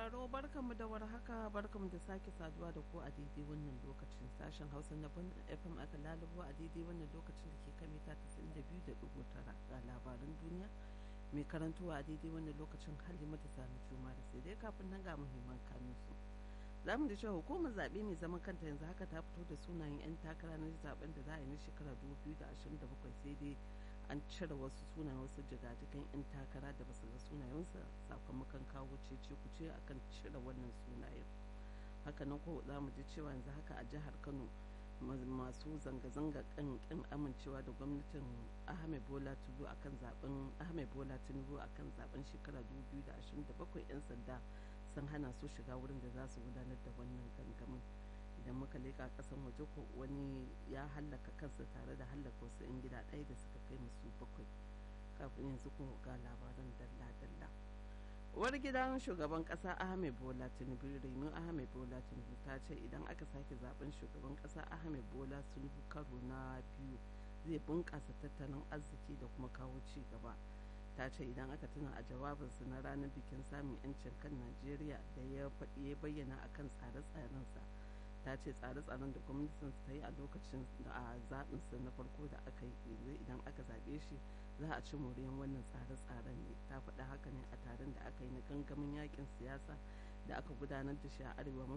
sauraro barkanmu da warhaka barkanmu da sake saduwa da ku a daidai wannan lokacin sashen hausa na ban fm aka lalubo a daidai wannan lokacin da ke kan mita 92.9 ga labaran duniya mai karantowa a daidai wannan lokacin halimatu sami juma da sai dai kafin nan ga muhimman kanun su za mu da cewa hukumar zaɓe mai zaman kanta yanzu haka ta fito da sunayen 'yan takara na zaben da za a yi na shekara 2027 sai dai an cire wasu sunayen wasu jigajigan 'yan takara da basu ga sunayensa sakamakon kawo cece kuce akan cire wannan sunayen hakanan ko za mu ji cewa yanzu haka a jihar kano masu zanga-zanga kan kin amincewa da gwamnatin ahmed bola tinubu akan zaben ahmed bola tinubu akan zaben shekara 2027 'yan sanda sun hana su shiga wurin da za su gudanar da wannan gangamin idan muka leƙa ƙasan waje ko wani ya hallaka kansa tare da hallaka wasu 'yan gida ɗaya da suka kai musu bakwai kafin yanzu ko ga labaran dalla-dalla uwar gidan shugaban ƙasa ahmed bola tinubu renu ahmed bola tinubu ta ce idan aka sake zaben shugaban ƙasa ahmed bola tinubu karo na biyu zai bunƙasa tattalin arziki da kuma kawo ci gaba ta ce idan aka tuna a jawabinsa na ranar bikin samun 'yancin kan najeriya da ya bayyana akan tsare-tsarensa ta ce tsare-tsaren da gwamnatin ta yi a lokacin da a zaɓinsa na farko da aka yi yanzu idan aka zaɓe shi za a ci moriyan wannan tsare-tsaren ne ta faɗa haka ne a taron da aka yi na gangamin yakin siyasa da aka gudanar da shi a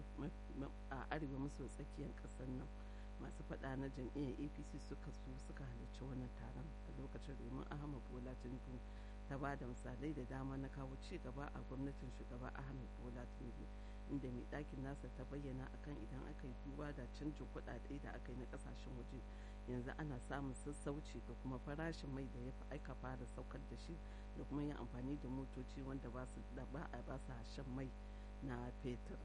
arewa maso tsakiyar ƙasar nan masu faɗa na jam'iyyar apc suka su suka halarci wannan taron a lokacin domin ahmad bola tinubu ta ba da misalai da dama na kawo ci gaba a gwamnatin shugaba ahmed bola tinubu inda mai ɗakin nasa ta bayyana akan idan aka yi duba da canjin kuɗaɗe da aka yi na ƙasashen waje yanzu ana samun sassauci da kuma farashin mai da ya fi aika fara saukar da shi da kuma yin amfani da motoci wanda ba su da ba a ba su shan mai na fetur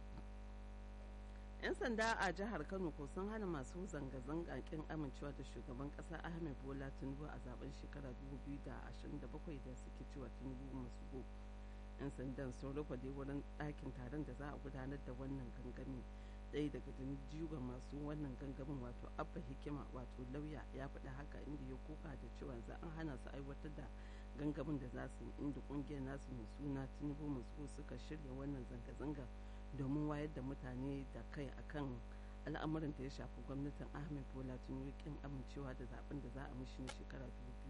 'yan sanda a jihar kano ko sun hana masu zanga-zanga kin amincewa da shugaban kasa ahmed bola tinubu a zaben shekara 2027 da suke cewa tinubu masu go 'yan sandan sun rufe dai wurin ɗakin taron da za a gudanar da wannan gangami ɗaya daga jigon masu wannan gangamin wato abba hikima wato lauya ya faɗi haka inda ya kuka da cewa za an hana su aiwatar da gangamin da za su yi inda ƙungiyar nasu mai suna tinubu masu suka shirya wannan zanga-zanga domin wayar da mutane da kai akan al'amuran da ya shafi gwamnatin ahmed bola tinubu kin amincewa da zaben da za a mishi na shekara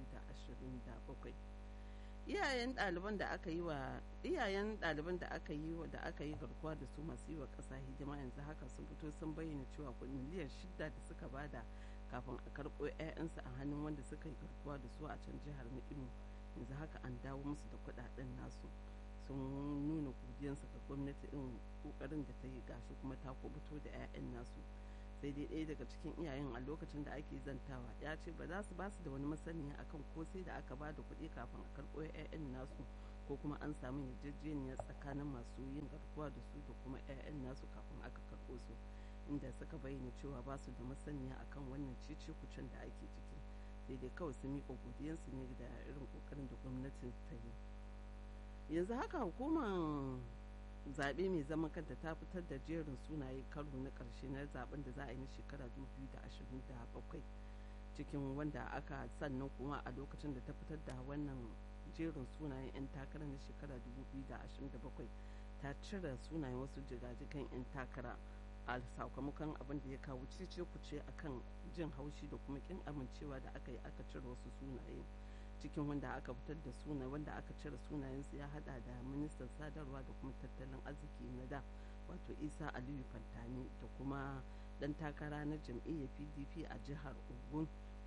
2027 iyayen ɗaliban da aka yi wa iyayen ɗaliban da aka yi wa da aka yi garkuwa da su masu yi wa ƙasa hidima yanzu haka sun fito sun bayyana cewa miliyan shida da suka bada kafin a karɓo 'ya'yansu a hannun wanda suka yi garkuwa da su a can jihar Imo yanzu haka an dawo musu da kuɗaɗen nasu sun nuna godiyarsu ga gwamnati irin kokarin da ta yi gashi kuma ta kubuto da 'ya'yan nasu sai dai ɗaya daga cikin iyayen a lokacin da ake zantawa ya ce ba za su ba su da wani masaniya akan ko sai da aka ba da kuɗi kafin a karɓo 'ya'yan nasu ko kuma an samu yarjejeniya tsakanin masu yin garkuwa da su da kuma 'ya'yan nasu kafin aka karɓo su inda suka bayyana cewa ba su da masaniya akan wannan cece kucin da ake ciki sai dai kawai su miƙa godiyarsu ne da irin kokarin da gwamnatin ta yi yanzu haka hukumar zaɓe mai zaman kanta ta fitar da jerin sunaye karo na ƙarshe na zaben da za a yi na shekara 2027 cikin wanda aka sannan kuma a lokacin da ta fitar da wannan jerin sunayen 'yan takara na shekara 2027 ta cire sunayen wasu jigajigan 'yan takara a sakamakon abin da ya kawo cece kuce akan jin haushi da kuma kin amincewa da aka yi aka cire wasu sunaye cikin wanda aka fitar da suna wanda aka cire sunayensu ya hada da ministan sadarwa da kuma tattalin arziki na da wato isa aliyu fantani da kuma dan takara na jam'iyyar pdp a jihar ogun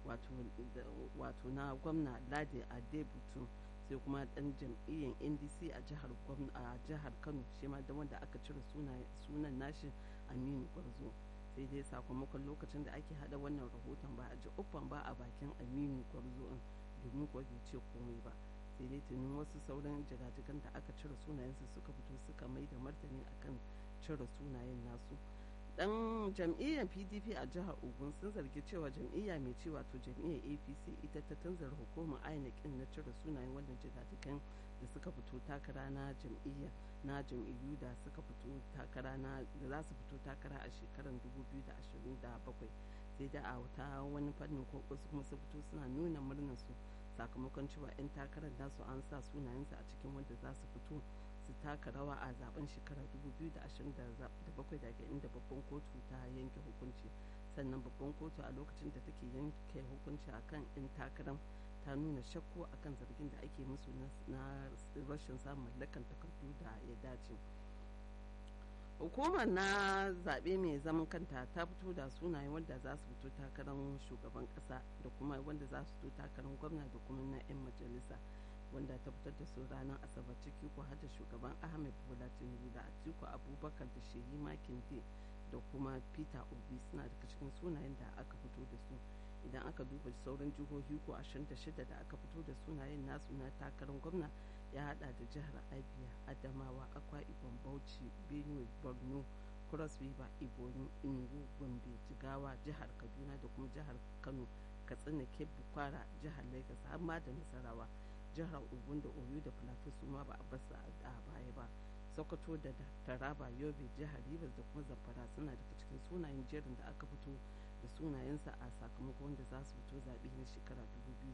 wato na gwamna lade adebutu sai kuma dan jam'iyyar ndc a jihar a jihar kano shi ma da wanda aka cire sunan nashi aminu gwarzo sai dai sakamakon lokacin da ake hada wannan rahoton ba a ji uffan ba a bakin aminu gwarzo domin kuwa bai ce komai ba sai dai tunin wasu sauran jigajigan da aka cire sunayensu suka fito suka mai da martani akan cire sunayen nasu dan jam'iyyar pdp a jihar ogun sun zargi cewa jam'iyya mai ce wato jam'iyyar apc ita ta tanzara hukumar inec na cire sunayen wannan jigajigan da suka fito takara na jam'iyya na jam'iyyu da suka fito takara na da za su fito takara a shekarar 2027 sai da a ta wani fannin ko wasu kuma su fito suna nuna murnar su sakamakon cewa 'yan takarar nasu an sa sunayensu a cikin wanda za su fito su su taka rawa a zaben shekarar 2027 daga inda babban kotu ta yanke hukunci sannan babban kotu a lokacin da take yanke hukunci akan 'yan takarar ta nuna shakku akan zargin da ake musu na rashin samun mallakan takardu da ya dace hukumar na zaɓe mai zaman kanta ta fito da sunaye wanda za su fito takarar shugaban ƙasa da kuma wanda za su fito takarar gwamna da kuma na 'yan majalisa wanda ta fitar da su ranar asabar ciki ko hada shugaban ahmed bola tinubu da atiku abubakar da shehi makinde da kuma peter obi suna daga cikin sunayen da aka fito da su idan aka duba sauran jihohi ko 26 da aka fito da sunayen nasu na takarar gwamna ya hada da jihar abia adamawa akwa ibom bauchi benue borno cross river ibonyi enugu gombe jigawa jihar kaduna da kuma jihar kano katsina kebbi kwara jihar lagos har ma da nasarawa jihar ogun da oyo da plateau su ma ba a basu a baya ba sokoto da taraba yobe jihar rivers da kuma zamfara suna daga cikin sunayen jerin da aka fito da sunayensa a sakamakon wanda za su fito zaɓe na shekara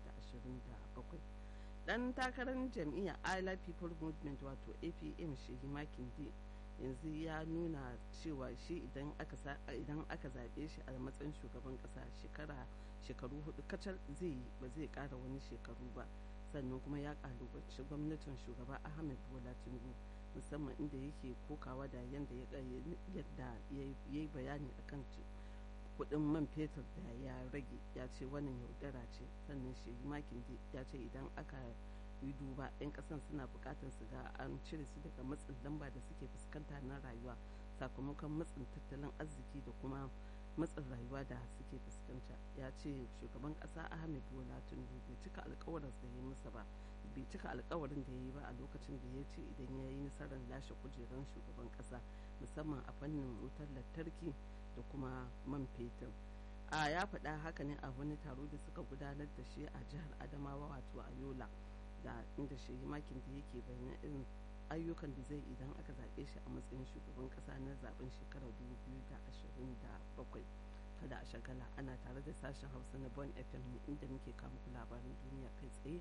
2027 dan takarar jam'iyyar ila people movement wato apm shehi makinde yanzu ya nuna cewa shi idan aka zaɓe shi a matsayin shugaban ƙasa shekara shekaru hudu kacal zai yi ba zai ƙara wani shekaru ba sannan kuma ya ƙalubaci gwamnatin shugaba ahmed bola tinubu musamman inda yake kokawa da yadda ya yi bayani akan kudin man fetur da ya rage ya ce wannan yaudara ce sannan shi makin ya ce idan aka yi duba 'yan kasan suna bukatar su ga an cire su daga matsin lamba da suke fuskanta na rayuwa sakamakon matsin tattalin arziki da kuma matsin rayuwa da suke fuskanta ya ce shugaban kasa ahmed bola tinubu bai cika alkawarin da ya musa ba bai cika alkawarin da ya yi ba a lokacin da ya ce idan ya yi nasarar lashe kujerar shugaban kasa musamman a fannin wutar lantarki da kuma man fetur a ya faɗa haka ne a wani taro da suka gudanar da shi a jihar adamawa wato a yola da inda shi makin da yake bayyana irin ayyukan da zai idan aka zaɓe shi a matsayin shugaban ƙasa na zaben shekarar 2027 kada a shagala ana tare da sashen hausa na bon fm inda muke kama labaran duniya kai tsaye